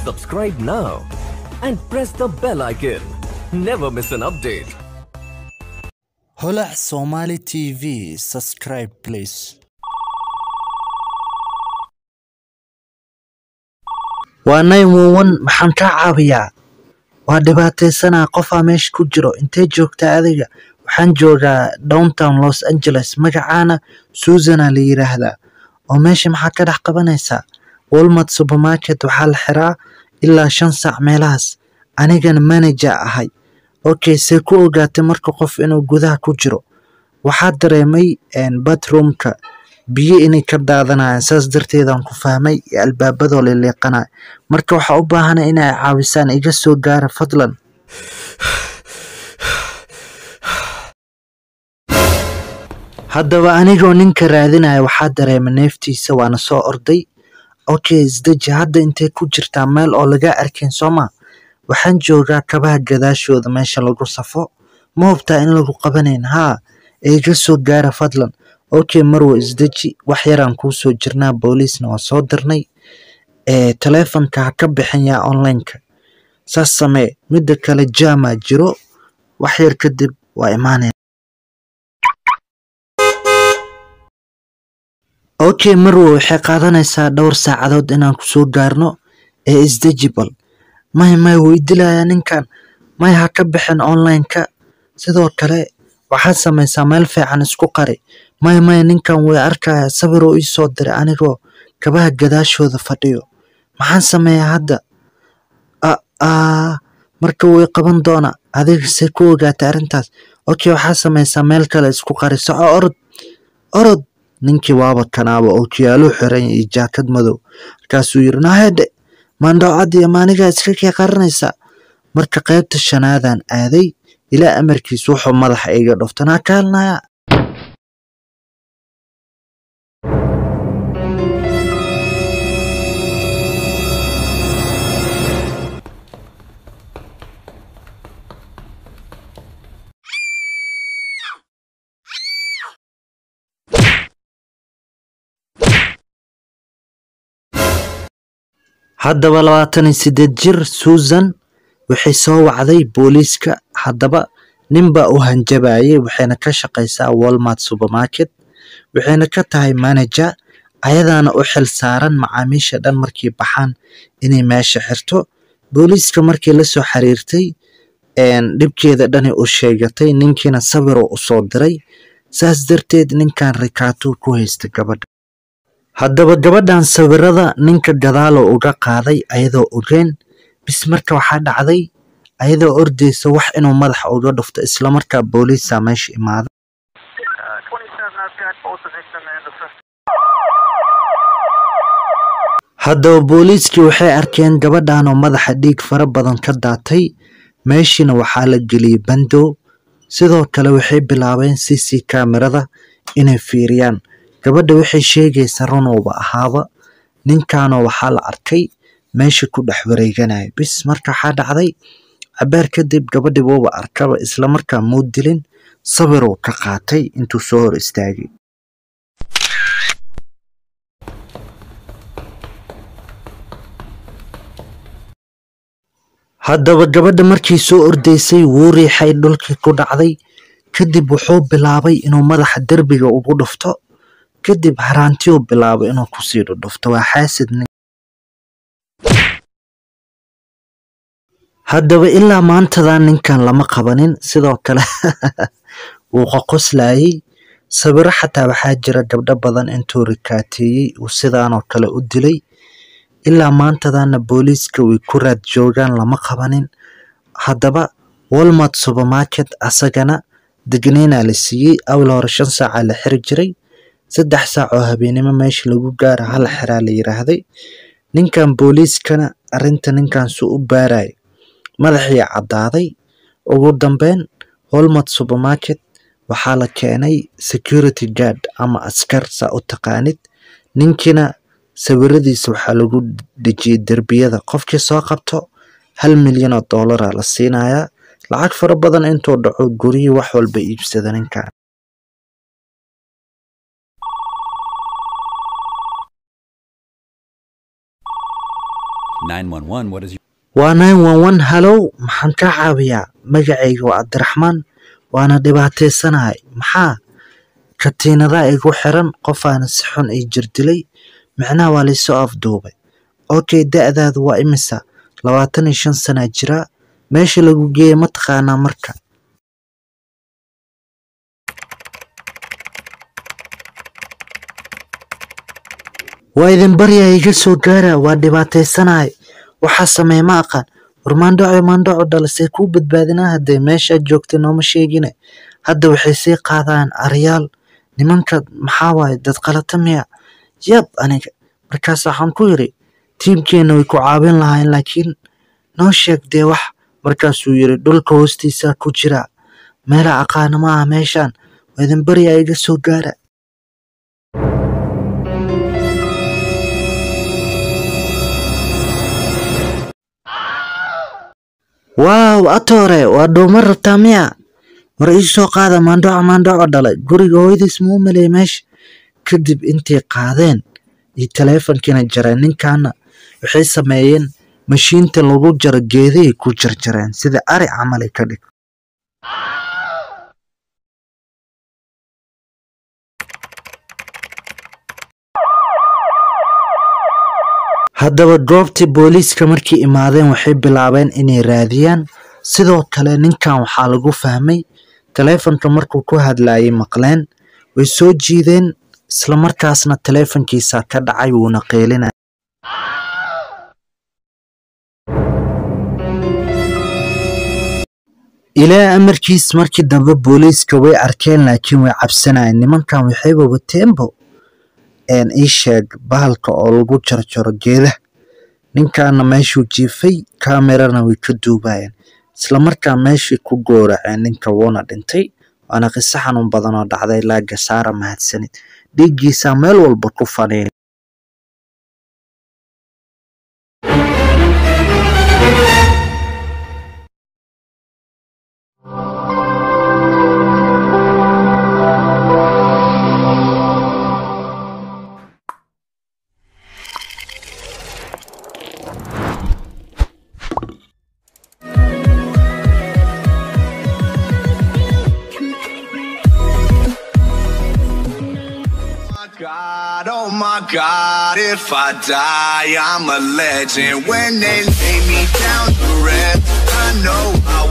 Subscribe now and press the bell icon. Never miss an update. holac somali tv subscribe please waa naymowan maxaan kaa caawiyaa waa dhibaataysanaa qofaa meesha ku jiro intee joogtaa adiga waxaan joogaa downtown los angeles magacaana suusana la yiraahdaa oo meesha maxaa ka dhex qabanaysaa walmart supermarket waxaa la xiraa ilaa shan saac meelahaas anigana manager ahay okay see ku ogaatay marka qof inuu gudaha ku jiro waxaa dareemay batroomka biyo inay ka daadanayaan saas darteedaan ku fahmay iyo albaabadoo liliiqanaya marka waxaa u baahana inay caawisaan iga soo gaara fadlan haddaba anigoo ninka raadinaya waxaa dareemay neeftiisa waana soo orday okay isdeji hadda intay ku jirtaa meel oo laga arkin sooma waxaan joogaa kabaha gadaashooda meesha lagu safo ma hubtaa in lagu qabanayn haa iga soo gaara fadlan okay marwa isdeji wax yaraan kuu soo jirnaa booliisna waa soo dirnay ee taleefonka ha ka bixinyaa onlineka saas samee midda kale jaamaa jiro wax yar kadib waa imaanaya okay marwa waxay qaadanaysaa dhowr saacadood inaan kusoo gaarno ee isdejibal may may wuu idilayaa ninkan may ha ka bixin onlineka sidoo kale waxaad samaysaa meel fiican isku qari may may ninkan way arkaya sawiroo ii soo diray anigoo kabaha gadaashooda fadhiyo maxaan sameeyaa hadda marka way qaban doona adiga see ku ogaatay arrintaas okay waxaa samaysaa meel kale isku qari soco orod orod ninkii waaba kanaaba oo kiyaaluu xiran iyo jaakad madow markaasuu yiri nahedhe maandhowcad iyo maanigaa iska kii qaranaysaa marka qaybta shanaadaan aaday ilaa amarkiis wuxuu madaxa iga dhuftanaa kaalnaya haddaba labaatan iyo sideed jir susan waxay soo wacday booliiska haddaba ninbaa u hanjabayay waxayna ka shaqaysaa walmart supermarket waxayna ka tahay manager ayadaana u xil saaran macaamiisha dhan markay baxaan inay meesha xirto booliiska markii lasoo xiriirtay dhibkeeda dhani u sheegatay ninkiina sawiroo u soo diray saas darteed ninkan rikaatuu ku haysta gabadha haddaba gabadhan sawirada ninka gadaaloo uga qaaday ayadoo ogeen bis marka waxaa dhacday ayadoo ordaysa wax inuu madaxa uga dhufto islamarkaa booliisa meesha imaada haddaba booliiskii waxay arkeen gabadhanoo madaxa dhiig fara badan ka daatay meeshiina waxaa la geliyey bandow sidoo kale waxay bilaabeen c c kamerada inay fiiriyaan gabadha waxay sheegaysa runuuba ahaaba ninkaanoo waxaa la arkay meesha ku dhex wareeganaya bis marka waxaa dhacday cabaar kadib gabadhi wuuba arkaba islamarkaa muu dilin sawiruu ka qaatay intuu soo hor istaagay haddaba gabadha markii soo ordaysay wuu riixay dhulkii ku dhacday kadib wuxuu bilaabay inuu madaxa derbiga ugu dhufto kadib haraantiyuu bilaabay inuu kusii dhudhufto waa xaasid nin haddaba ilaa maantadan ninkan lama qabanin sidoo kale wuu qoqoslayay sawiro xataa waxaa jira gabdho badan intuu rikaateeyey uu sidaanoo kale u dilay ilaa maantadana booliiska way ku raad joogaan lama qabanin haddaba walmart supermarket asagana degneynaa la siiyey awal hore shan saacaa la xiri jiray saddex saac oo habeenimo meesha lagu gaara hal xiraa la yiraahday ninkan booliiskana arrinta ninkan suu u baaraya madaxii caddaaday ugu dambeyn holmart supermarket waxaa la keenay security guard ama askar saa u taqaanid ninkiina sawiradiisa waxaa lagu dhejiyey derbiyada qofkii soo qabto hal milyan oo doolara la siinayaa lacag fara badan intuu dhaco guryihii wax walba iibsada ninkan 911, what is your waa nine one one hallow maxaan kaa caawiyaa magacayga waa cabdiraxmaan waana dhibaataysanahay maxaa katiinadaa igu xiran qofaana si xun ii jirdilay micnaha waa laysoo afduubay okay da-daadu waa imisa labaatan iyo shan sanaa jiraa meesha lagu geeyay ma taqaanaa marka waa idin baryaa iga soo gaara waa dhibaataysanahay waxaa sameey ma aqaan war maandhaco maandhaco dhalasee kuu badbaadinaa haddee meeshaad joogtay nooma sheegine hadda waxay sii qaadaan aryaal nimanka maxaa waaye dad qalata miya yab aniga markaas waxaan ku yidhi tiimkeenna way ku caawin lahayn laakiin noo sheeg dee wax markaasuu yidhi dhulka hoostiisaa ku jira meela aqaana ma aha meeshaan waa idin baryaa iga soo gaara waaw atoore waa dhuuma rabtaa miya war ii soo qaada maandhaco maandhaco dhalay guriga hooyadiis ma u maleeyay meesha kadib intay qaadeen iyo taleefonkiina jareen ninkaana waxay sameeyeen mashiinta lagu jaro geedahay ku jarjareen sida ari camal ay ka dhig haddaba goobtii booliiska markay imaadeen waxay bilaabeen inay raadiyaan sidoo kale ninkan waxaa lagu fahmay taleefonka markuu ku hadlayay maqleen way soo jiideen islamarkaasna taleefonkiisa ka dhacay wuuna qeelinaya ilaa amarkiis markii dambe booliiska way arkeen laakiin way cabsanayeen nimankan waxayba wateenbo een ii sheeg bahalka oo lagu jarjaro geedaha ninkaana meeshuu jiifay kaamerana way ka duubayeen islamarkaa meeshii ku gooraceen ninka wuuna dhintay waana qiso xanuun badan oo dhacday ilaa gasaara mahadsanid dhiiggiisaa meel walba ku fadhiya God, oh my God, if I die, I'm a legend. When they lay me down to rest, I know I